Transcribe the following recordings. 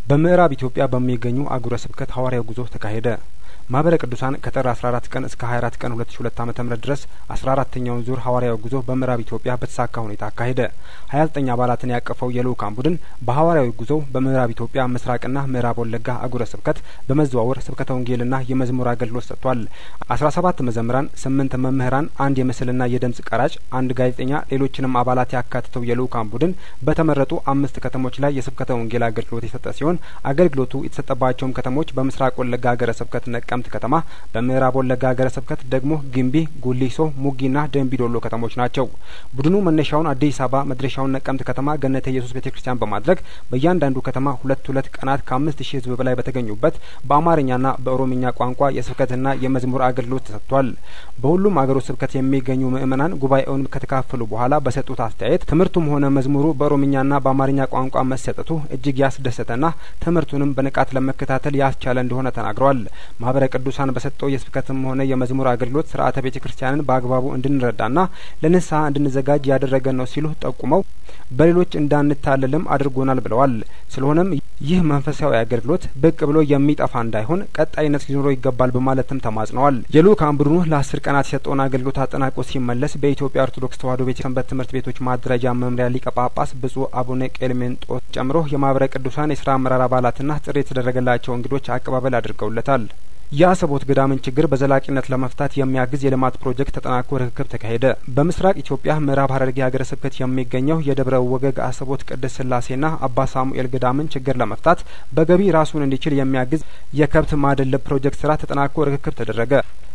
በምዕራብ ኢትዮጵያ በሚገኙ አህጉረ ስብከት ሐዋርያዊ ጉዞ ተካሄደ። ማህበረ ቅዱሳን ከጥር አስራ አራት ቀን እስከ ሀያ አራት ቀን ሁለት ሺ ሁለት ዓመተ ምህረት ድረስ አስራ አራተኛውን ዙር ሐዋርያዊ ጉዞ በምዕራብ ኢትዮጵያ በተሳካ ሁኔታ አካሄደ። ሀያ ዘጠኝ አባላትን ያቀፈው የልኡካን ቡድን በሐዋርያዊ ጉዞው በምዕራብ ኢትዮጵያ ምስራቅና ምዕራብ ወለጋ አህጉረ ስብከት በመዘዋወር ስብከተ ወንጌልና የመዝሙር አገልግሎት ሰጥቷል። አስራ ሰባት መዘምራን፣ ስምንት መምህራን፣ አንድ የምስልና የድምጽ ቀራጭ፣ አንድ ጋዜጠኛ፣ ሌሎችንም አባላት ያካተተው የልኡካን ቡድን በተመረጡ አምስት ከተሞች ላይ የስብከተ ወንጌል አገልግሎት የሰጠ ሲሆን አገልግሎቱ የተሰጠባቸውም ከተሞች በምስራቅ ወለጋ ሀገረ ስብከት ነቀምት ከተማ፣ በምዕራብ ወለጋ ሀገረ ስብከት ደግሞ ግንቢ፣ ጉሊሶ፣ ሙጊና ደንቢዶሎ ከተሞች ናቸው። ቡድኑ መነሻውን አዲስ አበባ መድረሻውን ነቀምት ከተማ ገነተ ኢየሱስ ቤተ ክርስቲያን በማድረግ በእያንዳንዱ ከተማ ሁለት ሁለት ቀናት ከአምስት ሺህ ሕዝብ በላይ በተገኙበት በአማርኛና በኦሮምኛ ቋንቋ የስብከትና የመዝሙር አገልግሎት ተሰጥቷል። በሁሉም አገሮች ስብከት የሚገኙ ምእመናን ጉባኤውን ከተካፈሉ በኋላ በሰጡት አስተያየት ትምህርቱም ሆነ መዝሙሩ በኦሮምኛና በአማርኛ ቋንቋ መሰጠቱ እጅግ ያስደሰተና ትምህርቱንም በንቃት ለመከታተል ያስቻለ እንደሆነ ተናግረዋል። ማህበረ ቅዱሳን በሰጠው የስብከትም ሆነ የመዝሙር አገልግሎት ስርዓተ ቤተ ክርስቲያንን በአግባቡ እንድንረዳና ለንስሐ እንድንዘጋጅ ያደረገን ነው ሲሉ ጠቁመው በሌሎች እንዳንታለልም አድርጎናል ብለዋል። ስለሆነም ይህ መንፈሳዊ አገልግሎት ብቅ ብሎ የሚጠፋ እንዳይሆን ቀጣይነት ሊኖረው ይገባል በማለትም ተማጽነዋል። የልኡካን ቡድኑ ለአስር ቀናት የሰጠውን አገልግሎት አጠናቆ ሲመለስ በኢትዮጵያ ኦርቶዶክስ ተዋሕዶ ቤተ ሰንበት ትምህርት ቤቶች ማደራጃ መምሪያ ሊቀ ጳጳስ ብጹእ አቡነ ቄልሜንጦስ ጨምሮ የማህበረ ቅዱሳን የስራ አመራር አባላትና ጥሪ የተደረገላቸው እንግዶች አቀባበል አድርገውለታል። የአሰቦት ገዳምን ችግር በዘላቂነት ለመፍታት የሚያግዝ የልማት ፕሮጀክት ተጠናክሮ ርክክብ ተካሄደ። በምስራቅ ኢትዮጵያ ምዕራብ ሐረርጌ ሀገረ ስብከት የሚገኘው የደብረ ወገግ አሰቦት ቅድስት ስላሴና አባ ሳሙኤል ገዳምን ችግር ለመፍታት በገቢ ራሱን እንዲችል የሚያግዝ የከብት ማደለብ ፕሮጀክት ስራ ተጠናክሮ ርክክብ ተደረገ።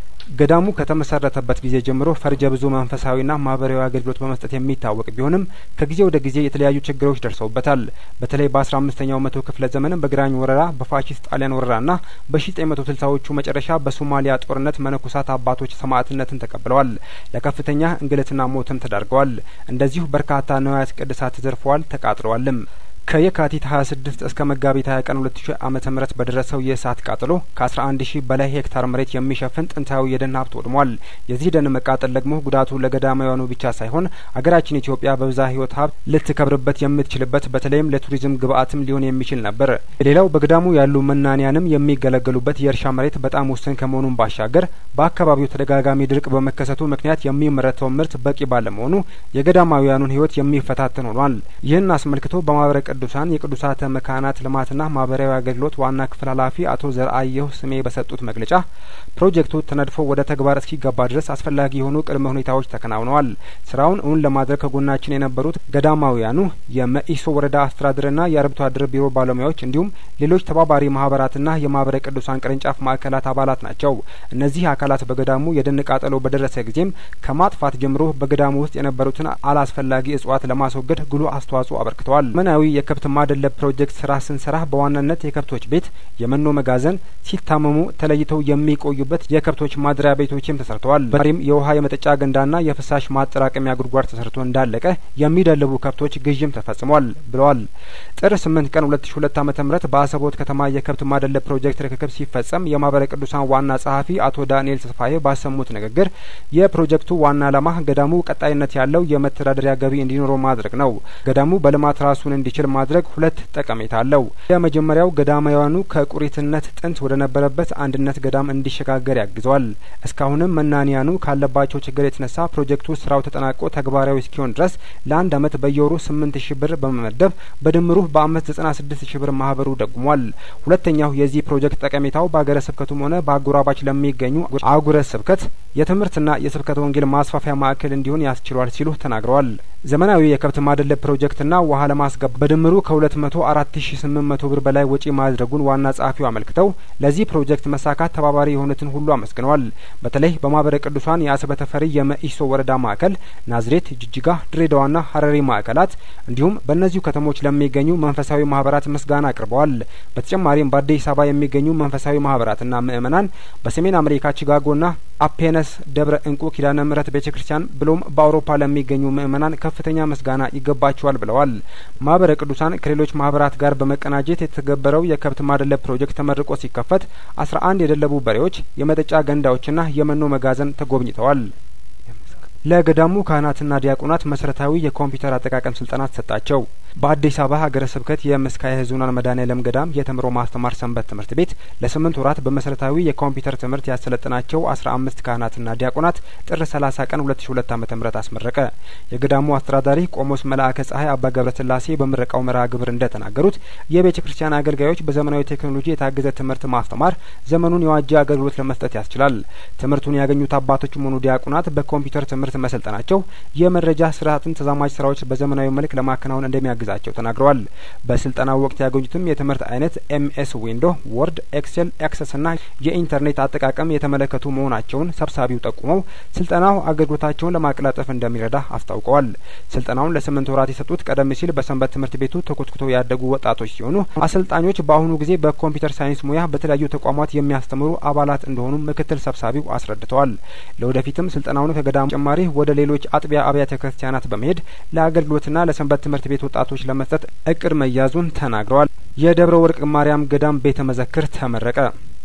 ገዳሙ ከተመሰረተበት ጊዜ ጀምሮ ፈርጀ ብዙ መንፈሳዊና ማህበራዊ አገልግሎት በመስጠት የሚታወቅ ቢሆንም ከጊዜ ወደ ጊዜ የተለያዩ ችግሮች ደርሰውበታል። በተለይ በአስራ አምስተኛው መቶ ክፍለ ዘመን በግራኝ ወረራ፣ በፋሺስት ጣሊያን ወረራና በሺ ዘጠኝ መቶ ስልሳዎቹ መጨረሻ በሶማሊያ ጦርነት መነኮሳት አባቶች ሰማዕትነትን ተቀብለዋል። ለከፍተኛ እንግልትና ሞትም ተዳርገዋል። እንደዚሁ በርካታ ንዋያተ ቅድሳት ተዘርፈዋል፣ ተቃጥለዋልም። ከየካቲት 26 እስከ መጋቢት 20 ቀን 2000 ዓመተ ምህረት በደረሰው የእሳት ቃጠሎ ከ11 ሺህ በላይ ሄክታር መሬት የሚሸፍን ጥንታዊ የደን ሀብት ወድሟል። የዚህ ደን መቃጠል ደግሞ ጉዳቱ ለገዳማውያኑ ብቻ ሳይሆን አገራችን ኢትዮጵያ በብዛ ህይወት ሀብት ልትከብርበት የምትችልበት በተለይም ለቱሪዝም ግብአትም ሊሆን የሚችል ነበር። ሌላው በገዳሙ ያሉ መናንያንም የሚገለገሉበት የእርሻ መሬት በጣም ውስን ከመሆኑም ባሻገር በአካባቢው ተደጋጋሚ ድርቅ በመከሰቱ ምክንያት የሚመረተው ምርት በቂ ባለመሆኑ የገዳማውያኑን ህይወት የሚፈታተን ሆኗል። ይህን አስመልክቶ በማህበረ ቅዱሳን የቅዱሳተ መካናት ልማትና ማህበራዊ አገልግሎት ዋና ክፍል ኃላፊ አቶ ዘርአየሁ ስሜ በሰጡት መግለጫ ፕሮጀክቱ ተነድፎ ወደ ተግባር እስኪገባ ድረስ አስፈላጊ የሆኑ ቅድመ ሁኔታዎች ተከናውነዋል። ስራውን እውን ለማድረግ ከጎናችን የነበሩት ገዳማውያኑ የመኢሶ ወረዳ አስተዳደርና የአርብቶ አደር ቢሮ ባለሙያዎች እንዲሁም ሌሎች ተባባሪ ማህበራትና የማህበረ ቅዱሳን ቅርንጫፍ ማዕከላት አባላት ናቸው። እነዚህ አካላት በገዳሙ የደን ቃጠሎ በደረሰ ጊዜም ከማጥፋት ጀምሮ በገዳሙ ውስጥ የነበሩትን አላስፈላጊ እጽዋት ለማስወገድ ጉልህ አስተዋጽኦ አበርክተዋል። መናዊ የከብት ማደለብ ፕሮጀክት ስራ ስንሰራ በዋናነት የከብቶች ቤት፣ የመኖ መጋዘን፣ ሲታመሙ ተለይተው የሚቆዩበት የከብቶች ማደሪያ ቤቶችም ተሰርተዋል። በተጨማሪም የውሃ የመጠጫ ገንዳና የፍሳሽ ማጠራቀሚያ ጉድጓድ ተሰርቶ እንዳለቀ የሚደልቡ ከብቶች ግዥም ተፈጽሟል ብለዋል። ጥር ስምንት ቀን ሁለት ሺ ሁለት ዓመተ ምህረት በአሰቦት ከተማ የከብት ማደለብ ፕሮጀክት ርክክብ ሲፈጸም የማህበረ ቅዱሳን ዋና ጸሐፊ አቶ ዳንኤል ተስፋዬ ባሰሙት ንግግር የፕሮጀክቱ ዋና ዓላማ ገዳሙ ቀጣይነት ያለው የመተዳደሪያ ገቢ እንዲኖረው ማድረግ ነው። ገዳሙ በልማት ራሱን እንዲችል ማድረግ ሁለት ጠቀሜታ አለው። የመጀመሪያው ገዳማውያኑ ከቁሪትነት ጥንት ወደ ነበረበት አንድነት ገዳም እንዲሸጋገር ያግዘዋል። እስካሁንም መናንያኑ ካለባቸው ችግር የተነሳ ፕሮጀክቱ ስራው ተጠናቆ ተግባራዊ እስኪሆን ድረስ ለአንድ አመት በየወሩ ስምንት ሺህ ብር በመመደብ በድምሩ በአመት ዘጠና ስድስት ሺህ ብር ማህበሩ ደጉሟል። ሁለተኛው የዚህ ፕሮጀክት ጠቀሜታው በሀገረ ስብከቱም ሆነ በአጎራባች ለሚገኙ አህጉረ ስብከት የትምህርትና የስብከተ ወንጌል ማስፋፊያ ማዕከል እንዲሆን ያስችሏል ሲሉ ተናግረዋል። ዘመናዊ የከብት ማደለብ ፕሮጀክትና ውሃ ለማስገባት በድምሩ ከሁለት መቶ አራት ሺ ስምንት መቶ ብር በላይ ወጪ ማድረጉን ዋና ጸሐፊው አመልክተው ለዚህ ፕሮጀክት መሳካት ተባባሪ የሆኑትን ሁሉ አመስግነዋል። በተለይ በማህበረ ቅዱሳን የአሰበ ተፈሪ የመኢሶ ወረዳ ማዕከል፣ ናዝሬት፣ ጅጅጋ፣ ድሬዳዋና ሀረሪ ማዕከላት እንዲሁም በእነዚሁ ከተሞች ለሚገኙ መንፈሳዊ ማህበራት ምስጋና አቅርበዋል። በተጨማሪም በአዲስ አበባ የሚገኙ መንፈሳዊ ማህበራትና ምእመናን በሰሜን አሜሪካ ቺካጎና አፔነስ ደብረ እንቁ ኪዳነ ምሕረት ቤተ ክርስቲያን ብሎም በአውሮፓ ለሚገኙ ምእመናን ከፍተኛ ምስጋና ይገባቸዋል ብለዋል። ማህበረ ቅዱሳን ከሌሎች ማህበራት ጋር በመቀናጀት የተገበረው የከብት ማደለብ ፕሮጀክት ተመርቆ ሲከፈት አስራ አንድ የደለቡ በሬዎች፣ የመጠጫ ገንዳዎችና የመኖ መጋዘን ተጎብኝተዋል። ለገዳሙ ካህናትና ዲያቆናት መሰረታዊ የኮምፒውተር አጠቃቀም ስልጠና ተሰጣቸው። በአዲስ አበባ ሀገረ ስብከት የምስካየ ኅዙናን መድኃኔዓለም ገዳም የተምሮ ማስተማር ሰንበት ትምህርት ቤት ለስምንት ወራት በመሰረታዊ የኮምፒውተር ትምህርት ያሰለጠናቸው አስራ አምስት ካህናትና ዲያቆናት ጥር ሰላሳ ቀን ሁለት ሺ ሁለት ዓመተ ምህረት አስመረቀ። የገዳሙ አስተዳዳሪ ቆሞስ መልአከ ጸሀይ አባ ገብረ ስላሴ በምረቃው መርሃ ግብር እንደተናገሩት የቤተ ክርስቲያን አገልጋዮች በዘመናዊ ቴክኖሎጂ የታገዘ ትምህርት ማስተማር ዘመኑን የዋጀ አገልግሎት ለመስጠት ያስችላል። ትምህርቱን ያገኙት አባቶችም ሆኑ ዲያቆናት በኮምፒውተር ትምህርት መሰልጠናቸው የመረጃ ስርዓትን ተዛማጅ ስራዎች በዘመናዊ መልክ ለማከናወን እንደሚያግዛቸው ተናግረዋል። በስልጠናው ወቅት ያገኙትም የትምህርት አይነት ኤምኤስ ዊንዶ፣ ወርድ፣ ኤክሴል፣ ኤክሰስ እና የኢንተርኔት አጠቃቀም የተመለከቱ መሆናቸውን ሰብሳቢው ጠቁመው ስልጠናው አገልግሎታቸውን ለማቀላጠፍ እንደሚረዳ አስታውቀዋል። ስልጠናውን ለስምንት ወራት የሰጡት ቀደም ሲል በሰንበት ትምህርት ቤቱ ተኮትኩተው ያደጉ ወጣቶች ሲሆኑ አሰልጣኞች በአሁኑ ጊዜ በኮምፒውተር ሳይንስ ሙያ በተለያዩ ተቋማት የሚያስተምሩ አባላት እንደሆኑ ምክትል ሰብሳቢው አስረድተዋል። ለወደፊትም ስልጠናውን ከገዳሙ ተጨማሪ ወደ ሌሎች አጥቢያ አብያተ ክርስቲያናት በመሄድ ለአገልግሎትና ለሰንበት ትምህርት ቤት ወጣቶች ለመስጠት እቅድ መያዙን ተናግረዋል። የደብረ ወርቅ ማርያም ገዳም ቤተ መዘክር ተመረቀ።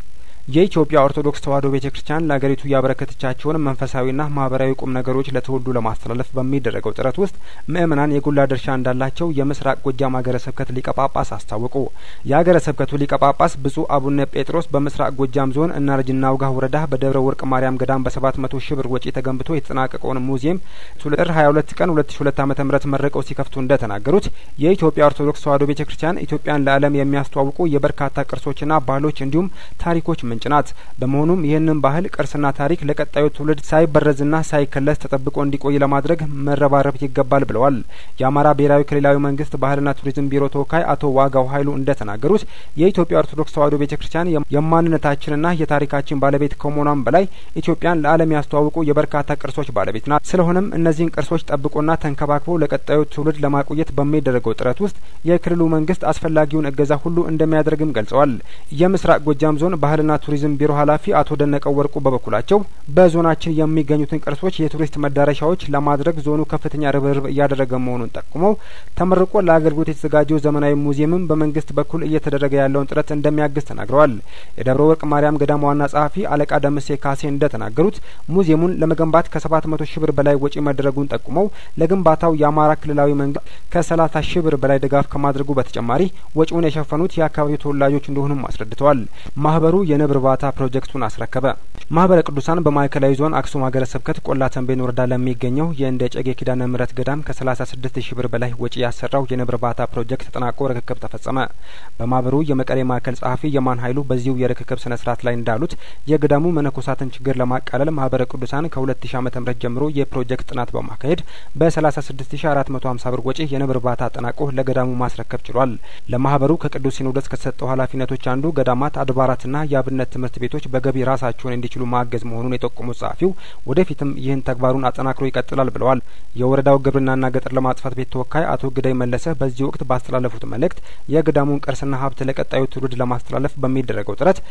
የኢትዮጵያ ኦርቶዶክስ ተዋሕዶ ቤተ ክርስቲያን ለአገሪቱ ያበረከተቻቸውን መንፈሳዊና ማህበራዊ ቁም ነገሮች ለትውልዱ ለማስተላለፍ በሚደረገው ጥረት ውስጥ ምእመናን የጎላ ድርሻ እንዳላቸው የምስራቅ ጎጃም ሀገረ ስብከት ሊቀ ጳጳስ አስታወቁ። የሀገረ ስብከቱ ሊቀ ጳጳስ ብፁዕ አቡነ ጴጥሮስ በምስራቅ ጎጃም ዞን እናርጅና ውጋ ወረዳ በደብረ ወርቅ ማርያም ገዳም በሰባት መቶ ሺህ ብር ወጪ ተገንብቶ የተጠናቀቀውን ሙዚየም ጥር ሀያ ሁለት ቀን ሁለት ሺ ሁለት ዓመተ ምህረት መርቀው ሲከፍቱ እንደተናገሩት የኢትዮጵያ ኦርቶዶክስ ተዋሕዶ ቤተ ክርስቲያን ኢትዮጵያን ለዓለም የሚያስተዋውቁ የበርካታ ቅርሶችና ባህሎች እንዲሁም ታሪኮች ምንጭ ናት። በመሆኑም ይህንን ባህል ቅርስና ታሪክ ለቀጣዩ ትውልድ ሳይበረዝና ሳይከለስ ተጠብቆ እንዲቆይ ለማድረግ መረባረብ ይገባል ብለዋል። የአማራ ብሔራዊ ክልላዊ መንግስት ባህልና ቱሪዝም ቢሮ ተወካይ አቶ ዋጋው ኃይሉ እንደተናገሩት የኢትዮጵያ ኦርቶዶክስ ተዋሕዶ ቤተ ክርስቲያን የማንነታችንና የታሪካችን ባለቤት ከመሆኗም በላይ ኢትዮጵያን ለዓለም ያስተዋውቁ የበርካታ ቅርሶች ባለቤት ናት። ስለሆነም እነዚህን ቅርሶች ጠብቆና ተንከባክቦ ለቀጣዩ ትውልድ ለማቆየት በሚደረገው ጥረት ውስጥ የክልሉ መንግስት አስፈላጊውን እገዛ ሁሉ እንደሚያደርግም ገልጸዋል። የምስራቅ ጎጃም ዞን ባህልና ቱሪዝም ቢሮ ኃላፊ አቶ ደነቀው ወርቁ በበኩላቸው በዞናችን የሚገኙትን ቅርሶች የቱሪስት መዳረሻዎች ለማድረግ ዞኑ ከፍተኛ ርብርብ እያደረገ መሆኑን ጠቁመው ተመርቆ ለአገልግሎት የተዘጋጀው ዘመናዊ ሙዚየምም በመንግስት በኩል እየተደረገ ያለውን ጥረት እንደሚያግዝ ተናግረዋል። የደብረ ወርቅ ማርያም ገዳም ዋና ጸሐፊ አለቃ ደምሴ ካሴ እንደተናገሩት ሙዚየሙን ለመገንባት ከሰባት መቶ ሺህ ብር በላይ ወጪ መደረጉን ጠቁመው ለግንባታው የአማራ ክልላዊ መንግስት ከሰላሳ ሺህ ብር በላይ ድጋፍ ከማድረጉ በተጨማሪ ወጪውን የሸፈኑት የአካባቢው ተወላጆች እንደሆኑም አስረድተዋል። ማህበሩ የንብ እርባታ ፕሮጀክቱን አስረከበ። ማህበረ ቅዱሳን በማዕከላዊ ዞን አክሱም ሀገረ ስብከት ቆላ ተንቤን ወረዳ ለሚገኘው የእንደ ጨጌ ኪዳነ ምሕረት ገዳም ከሰላሳ ስድስት ሺህ ብር በላይ ወጪ ያሰራው የንብ እርባታ ፕሮጀክት ተጠናቆ ርክክብ ተፈጸመ። በማህበሩ የመቀሌ ማዕከል ጸሐፊ የማን ኃይሉ በዚሁ የርክክብ ስነ ስርዓት ላይ እንዳሉት የገዳሙ መነኮሳትን ችግር ለማቃለል ማህበረ ቅዱሳን ከሁለት ሺ ዓመተ ምህረት ጀምሮ የፕሮጀክት ጥናት በማካሄድ በሰላሳ ስድስት ሺ አራት መቶ ሀምሳ ብር ወጪ የንብ እርባታ አጠናቆ ለገዳሙ ማስረከብ ችሏል። ለማህበሩ ከቅዱስ ሲኖዶስ ከተሰጠው ኃላፊነቶች አንዱ ገዳማት አድባራትና የአብነት ትምህርት ቤቶች በገቢ ራሳቸውን እንዲችሉ ማገዝ መሆኑን የጠቆሙት ጸሐፊው ወደፊትም ይህን ተግባሩን አጠናክሮ ይቀጥላል ብለዋል። የወረዳው ግብርናና ገጠር ልማት ጽሕፈት ቤት ተወካይ አቶ ግዳይ መለሰ በዚህ ወቅት ባስተላለፉት መልእክት የገዳሙን ቅርስና ሀብት ለቀጣዩ ትውልድ ለማስተላለፍ በሚደረገው ጥረት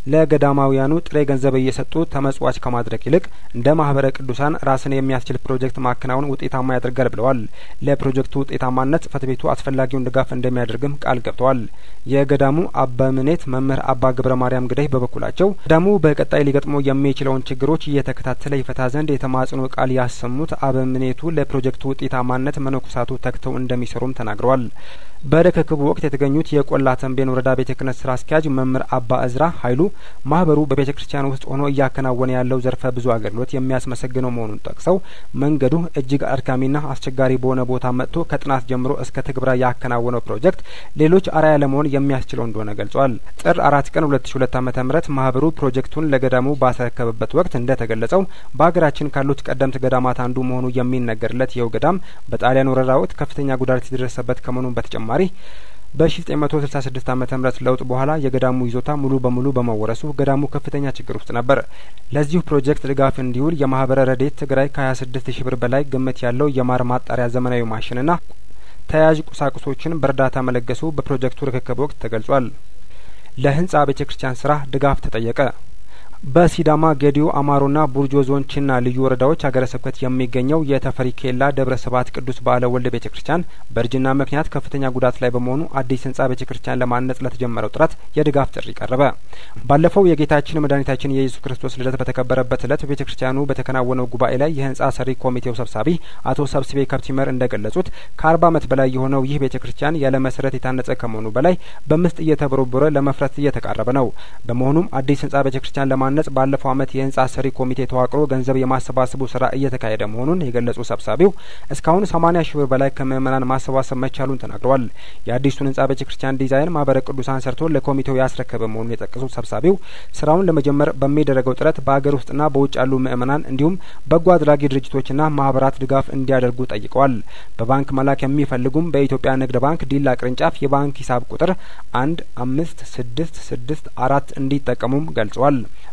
ለገዳማውያኑ ጥሬ ገንዘብ እየሰጡ ተመጽዋች ከማድረግ ይልቅ እንደ ማህበረ ቅዱሳን ራስን የሚያስችል ፕሮጀክት ማከናወን ውጤታማ ያደርጋል ብለዋል። ለፕሮጀክቱ ውጤታማነት ጽሕፈት ቤቱ አስፈላጊውን ድጋፍ እንደሚያደርግም ቃል ገብተዋል። የገዳሙ አበምኔት መምህር አባ ገብረ ማርያም ግዳይ በበኩላቸው ገዳሙ በቀጣይ ሊገጥመው የሚችለውን ችግሮች እየተከታተለ ይፈታ ዘንድ የተማጽኖ ቃል ያሰሙት አበምኔቱ ለፕሮጀክቱ ውጤታማነት መነኮሳቱ ተግተው እንደሚሰሩም ተናግረዋል። በርክክቡ ወቅት የተገኙት የቆላ ተንቤን ወረዳ ቤተ ክህነት ስራ አስኪያጅ መምህር አባ እዝራ ኃይሉ ማህበሩ በቤተ ክርስቲያን ውስጥ ሆኖ እያከናወነ ያለው ዘርፈ ብዙ አገልግሎት የሚያስመሰግነው መሆኑን ጠቅሰው መንገዱ እጅግ አድካሚና አስቸጋሪ በሆነ ቦታ መጥቶ ከጥናት ጀምሮ እስከ ትግበራ ያከናወነው ፕሮጀክት ሌሎች አርአያ ለመሆን የሚያስችለው እንደሆነ ገልጿል። ጥር አራት ቀን ሁለት ሺ ሁለት ዓመተ ምህረት ማህበሩ ፕሮጀክቱን ለገዳሙ ባስረከበበት ወቅት እንደተገለጸው በሀገራችን ካሉት ቀደምት ገዳማት አንዱ መሆኑ የሚነገርለት ይኸው ገዳም በጣሊያን ወረራ ወቅት ከፍተኛ ጉዳት የደረሰበት ከመሆኑ በተጨማሪ በሺ ዘጠኝ መቶ ስልሳ ስድስት ዓመተ ምህረት ለውጥ በኋላ የገዳሙ ይዞታ ሙሉ በሙሉ በመወረሱ ገዳሙ ከፍተኛ ችግር ውስጥ ነበር። ለዚሁ ፕሮጀክት ድጋፍ እንዲውል የማህበረ ረድኤት ትግራይ ከሀያ ስድስት ሺህ ብር በላይ ግምት ያለው የማር ማጣሪያ ዘመናዊ ማሽንና ተያያዥ ቁሳቁሶችን በእርዳታ መለገሱ በፕሮጀክቱ ርክክብ ወቅት ተገልጿል። ለህንጻ ቤተ ክርስቲያን ስራ ድጋፍ ተጠየቀ። በሲዳማ ጌዲዮ አማሮና ቡርጆ ዞን ችና ልዩ ወረዳዎች ሀገረ ስብከት የሚገኘው የተፈሪ ኬላ ደብረ ስብሀት ቅዱስ በዓለ ወልድ ቤተ ክርስቲያን በእርጅና ምክንያት ከፍተኛ ጉዳት ላይ በመሆኑ አዲስ ህንጻ ቤተ ክርስቲያን ለማነጽ ለተጀመረው ጥረት የድጋፍ ጥሪ ቀረበ። ባለፈው የጌታችን መድኃኒታችን የኢየሱስ ክርስቶስ ልደት በተከበረበት እለት በቤተ ክርስቲያኑ በተከናወነው ጉባኤ ላይ የህንጻ ሰሪ ኮሚቴው ሰብሳቢ አቶ ሰብስቤ ከብቲመር እንደገለጹት ከአርባ ዓመት በላይ የሆነው ይህ ቤተ ክርስቲያን ያለ መሰረት የታነጸ ከመሆኑ በላይ በምስጥ እየተቦረቦረ ለመፍረስ እየተቃረበ ነው። በመሆኑም አዲስ ህንጻ ቤተ ክርስቲያን ለማ ነጽ ባለፈው አመት የህንጻ ሰሪ ኮሚቴ ተዋቅሮ ገንዘብ የማሰባሰቡ ስራ እየተካሄደ መሆኑን የገለጹ ሰብሳቢው እስካሁን ሰማኒያ ሺህ ብር በላይ ከምእመናን ማሰባሰብ መቻሉን ተናግረዋል። የአዲሱን ህንጻ ቤተ ክርስቲያን ዲዛይን ማህበረ ቅዱሳን ሰርቶ ለኮሚቴው ያስረከበ መሆኑን የጠቀሱት ሰብሳቢው ስራውን ለመጀመር በሚደረገው ጥረት በሀገር ውስጥና በውጭ ያሉ ምእመናን እንዲሁም በጎ አድራጊ ድርጅቶችና ማህበራት ድጋፍ እንዲያደርጉ ጠይቀዋል። በባንክ መላክ የሚፈልጉም በኢትዮጵያ ንግድ ባንክ ዲላ ቅርንጫፍ የባንክ ሂሳብ ቁጥር አንድ አምስት ስድስት ስድስት አራት እንዲጠቀሙም ገልጸዋል።